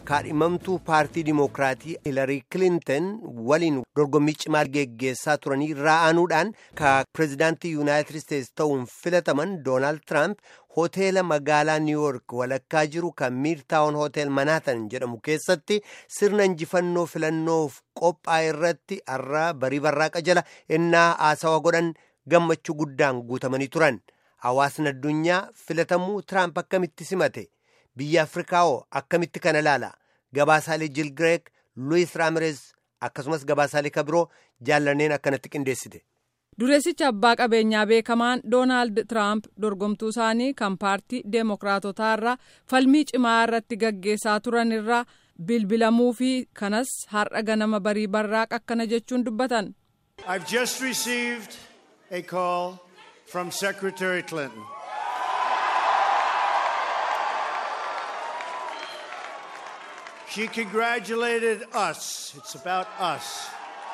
kaadhimamtuu paartii dimookiraatii hilarii kilinton waliin dorgommii cimaa geggeessaa turanii irraa aanuudhaan ka pireezidaantii yuunaayitid isteetsi ta'uun filataman doonaald tiraamp hoteela magaalaa niiwuork walakkaa jiru kan miirtaawon hotel manaatan jedhamu keessatti sirna injifannoo filannoof qophaa'e irratti har'a barii barraaqa jala innaa haasawa godhan gammachuu guddaan guutamanii turan hawaasni addunyaa filatamuu tiraamp akkamitti simate. biyya afrikaawoo akkamitti kana ilaala gabaasaalee jilgireek luwis raamirez akkasumas gabaasaalee kabiroo jaallanneen akkanatti qindeessite. dureessicha abbaa qabeenyaa beekamaan doonaald tiraamp dorgomtuu isaanii kan paartii deemokiraatotaa irraa falmii cimaa irratti gaggeessaa turan irraa bilbilamuu fi kanas har'a ganama barii barraaq akkana jechuun dubbatan. I've just received a call from Secretary Clinton. She congratulated us, it's about us,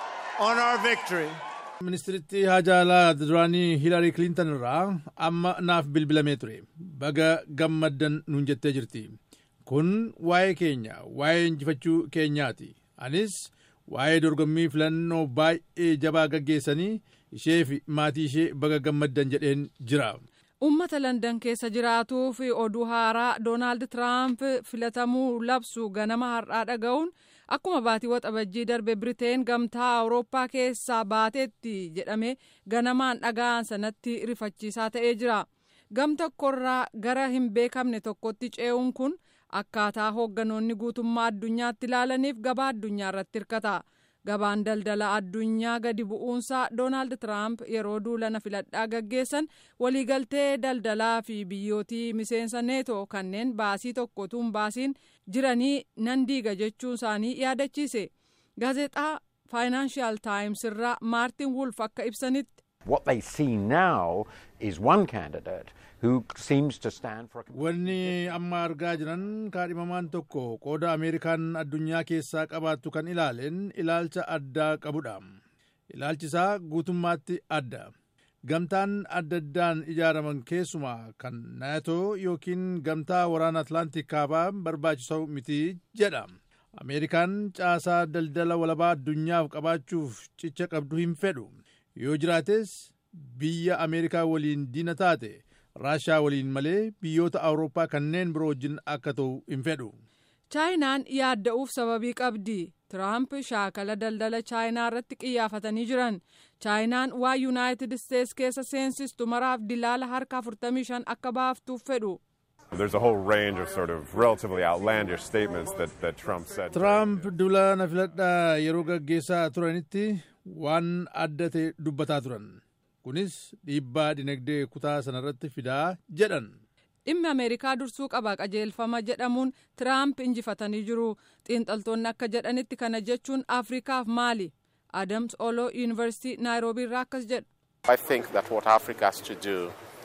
on our victory. ministiritti haajaalaa duraanii hilarii kilintan irraa amma naaf bilbilamee ture baga gammaddan nuun jettee jirti kun waa'ee keenya waa'ee injifachuu keenyaati anis waa'ee dorgommii filannoo baay'ee jabaa gaggeessanii ishee fi maatii ishee baga gammaddan jedheen jira. ummata landan keessa jiraatuu fi oduu haaraa doonaald tiraamp filatamuu labsu ganama har'aa dhaga'uun akkuma baatii waxabajjii darbe biriteen gamtaa awurooppaa keessaa baateetti jedhame ganamaan dhaga'an sanatti rifachiisaa ta'ee jira gam tokkorraa gara hin beekamne tokkotti ce'uun kun akkaataa hoogganoonni guutummaa addunyaatti ilaalaniif gabaa addunyaa irratti hirkata. gabaan daldala addunyaa gadi bu'uunsaa doonaald tiraamp yeroo duulana filadhaa gaggeessan waliigaltee daldalaa fi biyyootii miseensa neetoo kanneen baasii tokkotuun baasiin jiranii nan diiga jechuun isaanii yaadachiise gaazexaa faayinaanshiyaal taayims irraa maartin wulf akka ibsanitti. What they see now is one candidate who seems to stand for. Wanni amma argaa jiran kaadhimamaan tokko qooda Ameerikaan addunyaa keessaa qabaattu kan ilaaleen ilaalcha addaa qabudha. Ilaalchi isaa guutummaatti adda. Gamtaan adda addaan ijaaraman keessumaa kan naatoo yookiin gamtaa waraana Atlaantik kaabaa barbaachisoo miti jedha. Ameerikaan caasaa daldala walabaa addunyaaf qabaachuuf cicha qabdu hin fedhu. yoo jiraates biyya ameerikaa waliin diina taate raashaa waliin malee biyyoota awurooppaa kanneen biroo wajjin akka ta'u hin fedhu. chaayinaan yaadda'uuf sababii qabdi tiraamp shaakala daldala chaayinaa irratti xiyyeeffatanii jiran chaayinaan waa yuunaayitid isteets keessa seensistu maraaf dilaala harka 45 akka baaftuuf fedhu. There's a whole range of sort of relatively outlandish statements that, that Trump said. Tiraamp duula filadhaa yeroo gaggeessaa turanitti waan adda ta'e dubbataa turan. Kunis dhiibbaa dinagdee kutaa sanarratti fidaa jedhan. dhimmi ameerikaa dursuu qaba qajeelfama jedhamuun tiraamp injifatanii jiru xiinxaltoonni akka jedhanitti kana jechuun afrikaaf maali adams olo yuunivarsiitii naayiroobii irraa akkas jedha. I think that what Africa has to do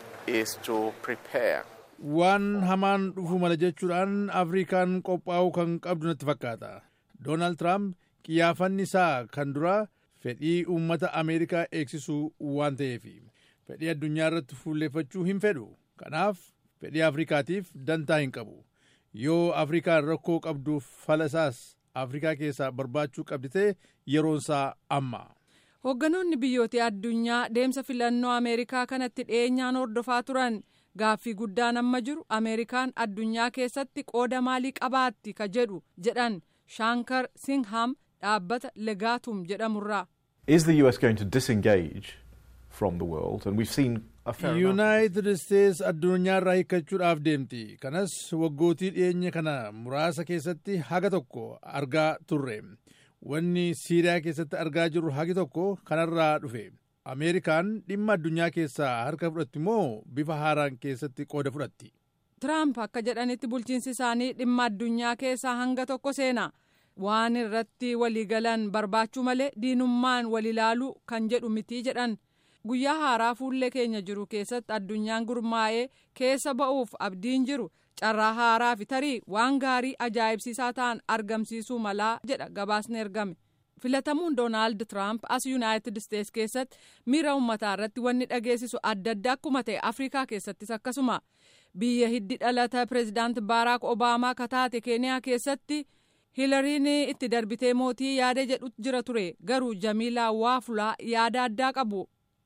is to prepare. Waan hamaan dhufuu mala jechuudhaan Afrikaan qophaa'uu kan qabdu natti fakkaata. Doonaald Tiraamp qiyyaafanni isaa kan duraa fedhii uummata Ameerikaa eegsisuu waan ta'eef fedhii addunyaa irratti fuulleeffachuu hin fedhu. Kanaaf fedhii Afrikaatiif dantaa hin qabu. Yoo Afrikaan rakkoo qabduuf fala isaas Afrikaa keessaa barbaachuu qabdi ta'e yeroonsaa amma. Hoogganoonni biyyoota addunyaa deemsa filannoo Ameerikaa kanatti dhiyeenyaan hordofaa turan. Gaaffii guddaan amma jiru Ameerikaan addunyaa keessatti qooda maalii qabaatti ka jedhu jedhan Shaankar Singham dhaabbata Legaatum jedhamurraa. Is the US going to disengage from the world? And we've seen a fair amount. Yuunaayitid Isteets addunyaarraa hiikkachuudhaaf deemti. Kanas waggootii dhiyeenya kana muraasa keessatti haga tokko argaa turre. Wanni Siiriyaa keessatti argaa jirru hagi tokko kanarraa dhufe. Ameerikaan dhimma addunyaa keessaa harka fudhatti moo bifa haaraan keessatti qooda fudhatti? Tiraamp akka jedhanitti bulchiinsi isaanii dhimma addunyaa keessaa hanga tokko seena. Waan irratti waliigalan barbaachuu malee diinummaan wal ilaaluu kan jedhu miti jedhan. Guyyaa haaraa fuullee keenya jiru keessatti addunyaan gurmaa'ee keessa ba'uuf abdiin jiru carraa haaraa fi tarii waan gaarii ajaa'ibsiisaa ta'an argamsiisuu malaa jedha gabaasni ergame. filatamuun doonaald tiraamp as yuunaayitid isteets keessatti miira uummataa irratti wanni dhageessisu adda addaa akkuma ta'e afrikaa keessattis akkasuma biyya hiddi dhalata pireezidaant baaraak obaamaa kataate keeniyaa keessatti hilariin itti darbitee mootii yaada jedhu jira ture garuu jamiilaa waafulaa yaada addaa qabu.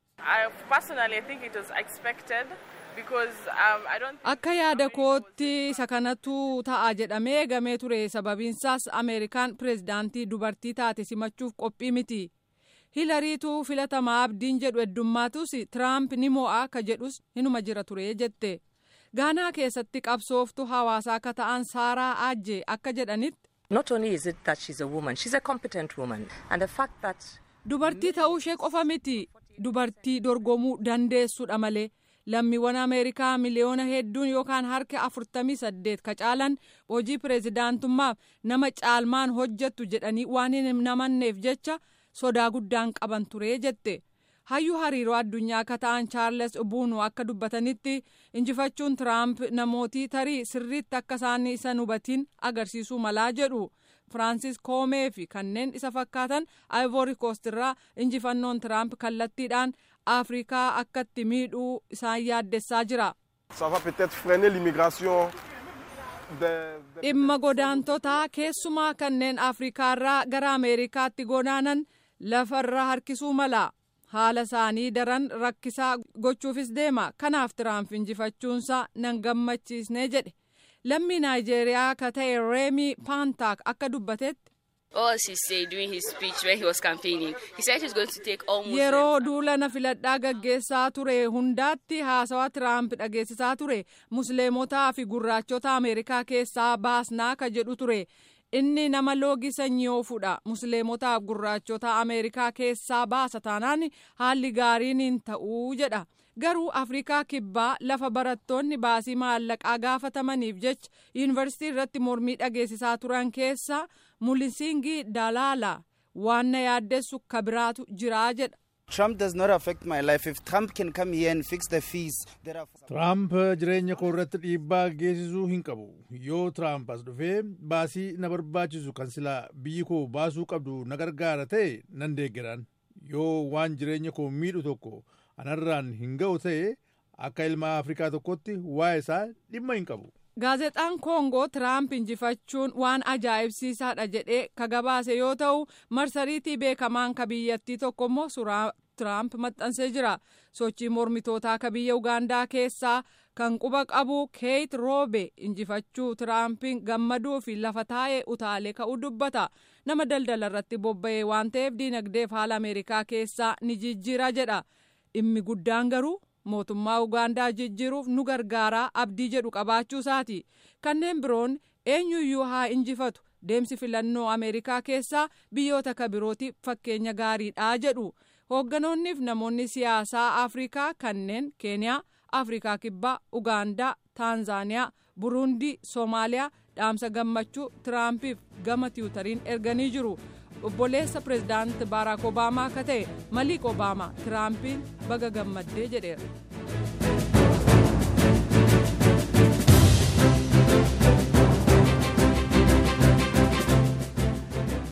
akka yaada kootti isa kanatu ta'a jedhamee eegamee ture sababiinsaas ameerikaan pireezidaantii dubartii taate simachuuf qophii miti. hilariitu filatamaa abdiin jedhu heddummaatus tiraamp ni mo'a ka jedhus hinuma jira ture jette gaanaa keessatti qabsooftu hawaasaa akka ta'an saaraa aajje akka jedhanitti. Not only is it that she's a woman, she's a competent woman. And the fact that. Dubartii ta'uu ishee qofa miti. Dubartii dorgomuu dandeessudha malee. Lammiiwwan Ameerikaa miliyoona hedduun yookaan harka afurtamii saddeet ka caalan hojii pireezidaantummaaf nama caalmaan hojjettu jedhanii waan hin namanneef jecha sodaa guddaan qaban ture jette. hayyuu hariiroo addunyaa akka ta'an chaarles buunu akka dubbatanitti injifachuun tiraamp namootii tarii sirriitti akka isaan isa hubatiin agarsiisuu malaa jedhu firaansis koomee fi kanneen isa fakkaatan aayivoori koostirraa injifannoon tiraamp kallattiidhaan afrikaa akkatti miidhuu isaan yaaddessaa jira. dhimma godaantotaa keessumaa kanneen afrikaarraa gara ameerikaatti godaanan lafarra harkisuu mala. haala isaanii daran rakkisaa gochuufis deema kanaaf tiraamp injifachuunsaa nan gammachiisne jedhe lammii naayijeeriyaa ka ta'e reemii paantaak akka dubbatetti. yeroo duula na filadhaa gaggeessaa ture hundaatti haasawaa tiraamp dhageessisaa ture musliimotaa fi gurraachota ameerikaa keessaa baasnaa ka jedhu ture. inni nama loogii sanyii oofudha musliimotaaf gurraachota ameerikaa keessaa baasa taanaan haalli gaariin hin ta'uu jedha garuu afrikaa kibbaa lafa barattoonni baasii maallaqaa gaafatamaniif jecha yuunivarsiitii irratti mormii dhageessisaa turan keessa mulisingi dalaala waan na yaaddessu kabiraatu jiraa jedha. Trump does not affect my life. If Trump can come here and fix the fees that are... Trump jireenya koo irratti dhiibbaa geessisuu hin qabu. Yoo Trump as dhufee baasii na barbaachisu kan silaa biyyi koo baasuu qabdu na gargaara ta'e nan deeggaran. Yoo waan jireenya koo miidhu tokko anarraan hin ga'u ta'e akka ilma Afrikaa tokkotti waa'ee isaa dhimma hin qabu. Gaazexaan Koongoo Tiraamp injifachuun waan ajaa'ibsiisaadha jedhee ka gabaase yoo ta'u marsariitii beekamaan ka biyyattii tokko immoo suuraa Tiraamp maxxansee jira. Sochii mormitootaa ka biyya Ugaandaa keessaa kan quba qabu Keeyit Roobe injifachuu Tiraampiin gammaduu fi lafa taa'ee utaalee ka'uu dubbata. Nama daldala irratti bobba'ee waan ta'eef diinagdeef haala Ameerikaa keessaa ni jijjiira jedha. Dhimmi guddaan garuu mootummaa ugaandaa jijjiiruuf nu gargaaraa abdii jedhu qabaachuu isaati kanneen biroon eenyuyyuu haa injifatu deemsi filannoo ameerikaa keessaa biyyoota ka birootiif fakkeenya gaariidha jedhu hoogganoonniif namoonni siyaasaa afrikaa kanneen keeniyaa afrikaa kibbaa ugaandaa taanzaaniyaa buruundii soomaaliyaa dhaamsa gammachuu tiraampiif gama tiwutariin erganii jiru. obboleessa pireezidaanti baaraak obaamaa akka ta'e maliik obaamaa tiraampiin baga gammaddee jedheera.